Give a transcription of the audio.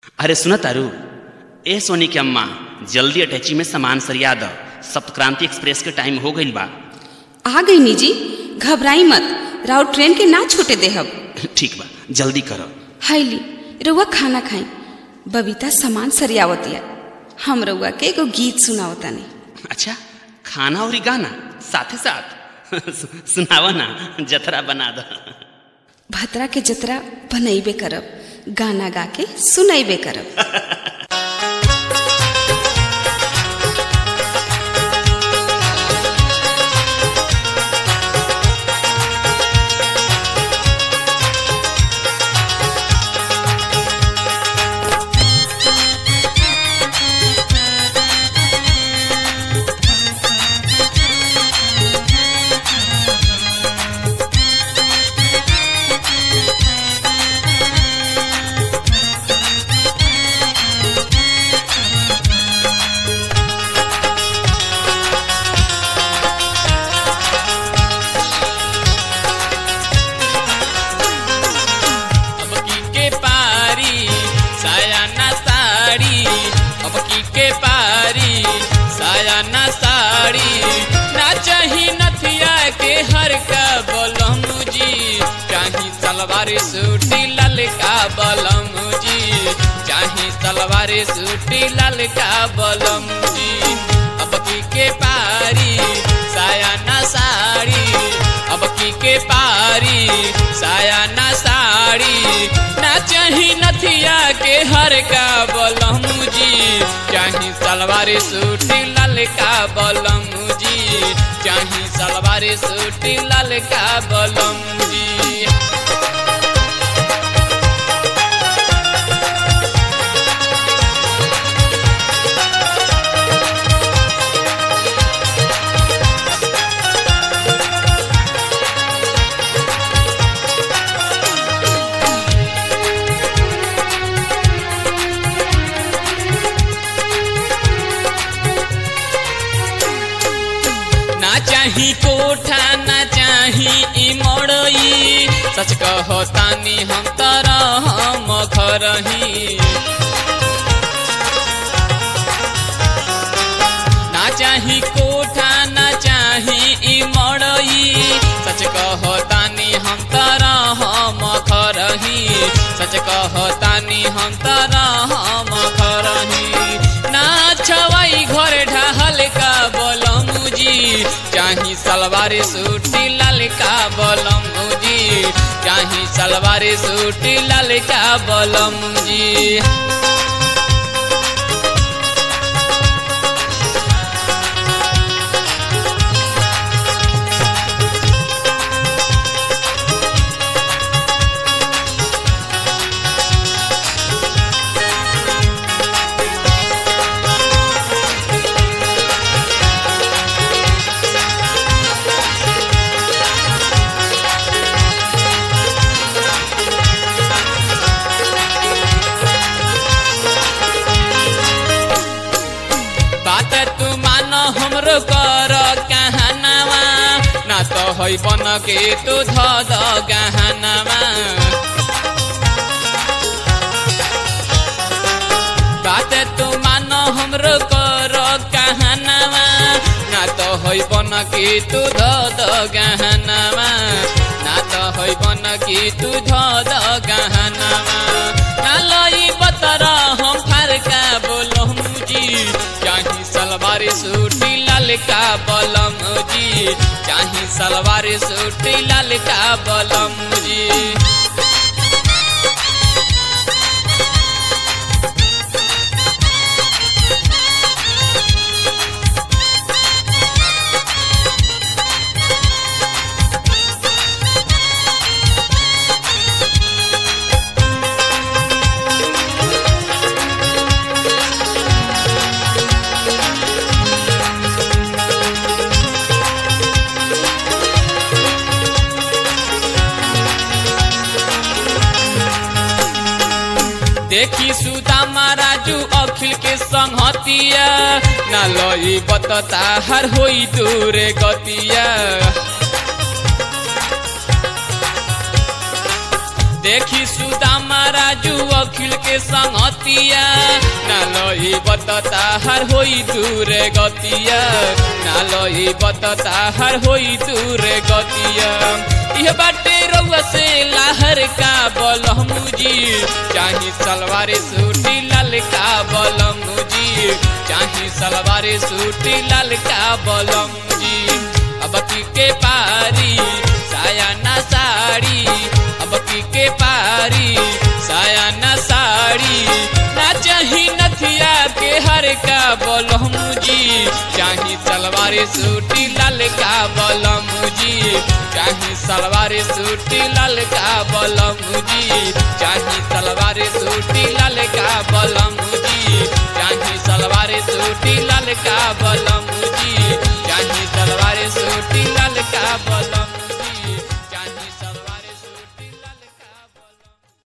अरे सुन तारू ए सोनी के अम्मा जल्दी अटैची में सामान सरिया द सप्तक्रांति एक्सप्रेस के टाइम हो गईल बा आ गई निजी घबराई मत राव ट्रेन के ना छूटे देहब ठीक बा जल्दी करो हाईली रउआ खाना खाई बबीता सामान सरियावतिया हम रउआ के एगो गीत सुनावतानी अच्छा खाना और गाना साथे साथ सुनावा ना जतरा बना द भतरा के जतरा बनैबे करब गाना गा के सुनैबे करब अब की के पारी साया ना साड़ी अब की के पारी साया ना साड़ी ना चाही नथिया के हर का बलम जी चाही सलवार सूटी ललका बलम जी चाही सलवार सूटी ललका बलम जी अब की के पारी साया ना साड़ी अब की के पारी साया ना साड़ी ना चाही नथिया के हर का बलम जी चाही सलवार सूटी ललका बलम जी चाही सलवार सूटी ललका बलम जी ना चाही कोठा ना चाही ई मड़ई सच कहो तानी हम तरह हम खरही ना चाही कोठा ना चाही ई मड़ई सच कहो तानी हम तरह हम खरही सच कहो तानी हम तरह हम खरही ना छवाई घर ढहल का बलम जी चाही सलवार सूटी ललका बलम जी चाही सलवार सूटी ललका बलम जी बात तू मान हमरो कर कहनावा ना तो है बन के तू ध द गहनावा बात तू मान हमरो कर कहनावा ना तो है बन के तू ध द गहनावा ना तो है बन के तू ध द गहनावा ना लई बतरा हम फरका बोलम जी चाही सलवार सूटी ललका बलम जी चाही सलवार सूटी ललका बलम जी देखी सुदामा राजू अखिल के संगतिया ना लई बतता हर होई दूरे गतिया देखी सुदामा राजू अखिल के संगतिया ना लई बतता हर होई दूर गतिया ना लई बतता हर होई दूर गतिया यह बाटे रउआ से लाहर का बलमुजी चाही सलवार सूटी लाल का बलमुजी चाही सलवार सूटी लाल का बलमुजी अब की के पारी साया ना साड़ी अब की के पारी साया ना साड़ी ना चाही नथिया के हर का बलमुजी चाही सलवार सूटी लाल का बलमुजी चाही सलवार सूटी लाल का बलमुजी चाही सलवार सूटी लाल का बलमुजी चाही सलवार सूटी लाल का बल